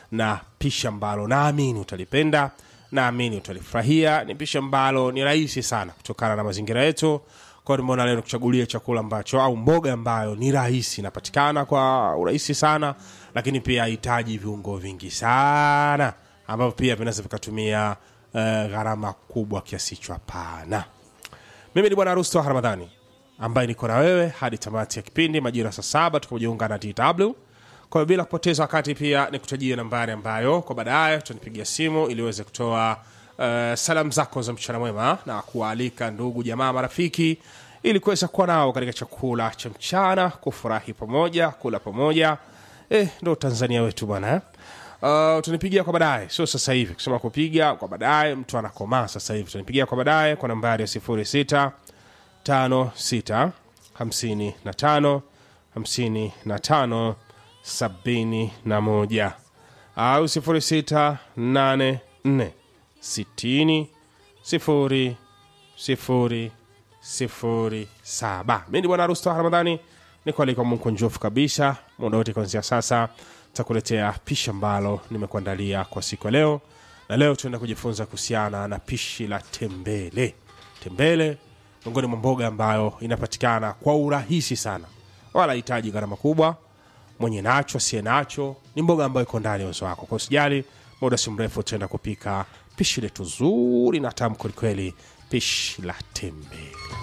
na pishi ambalo naamini utalipenda naamini utalifurahia ni pishi ambalo ni rahisi sana kutokana na mazingira yetu kwao nimeona leo nikuchagulie chakula ambacho au mboga ambayo ni rahisi inapatikana kwa urahisi sana lakini pia hahitaji viungo vingi sana ambavyo pia vinaweza vikatumia uh, gharama kubwa kiasi hicho hapana mimi ni bwana rusto ramadhani ambaye niko na wewe hadi tamati ya kipindi majira saa saba tukajiunga na dw kwa hiyo bila kupoteza wakati pia nikutajie nambari ambayo kwa baadaye tutanipigia simu ili uweze kutoa uh, salamu zako za mchana mwema na kuwaalika ndugu jamaa marafiki ili kuweza kuwa nao katika chakula cha mchana kufurahi pamoja kula pamoja eh, ndo tanzania wetu bwana eh? Uh, utanipigia kwa baadaye sio sasa hivi kusema kupiga kwa baadaye mtu anakomaa sasa hivi utanipigia kwa baadaye kwa nambari ya 06 56 55 55 71 au 06 84 60 0 0 sifuri saba mi ni bwana rusto ramadhani nikualika mungu njofu kabisa muda wote kuanzia sasa takuletea pishi ambalo nimekuandalia kwa siku ya leo na leo tunaenda kujifunza kuhusiana na pishi la tembele tembele miongoni mwa mboga ambayo inapatikana kwa urahisi sana wala hitaji gharama kubwa mwenye nacho asiye nacho ni mboga ambayo iko ndani ya uwezo wako kwa usijali muda si mrefu tutaenda kupika pishi letu zuri na tamu kwelikweli pishi la tembele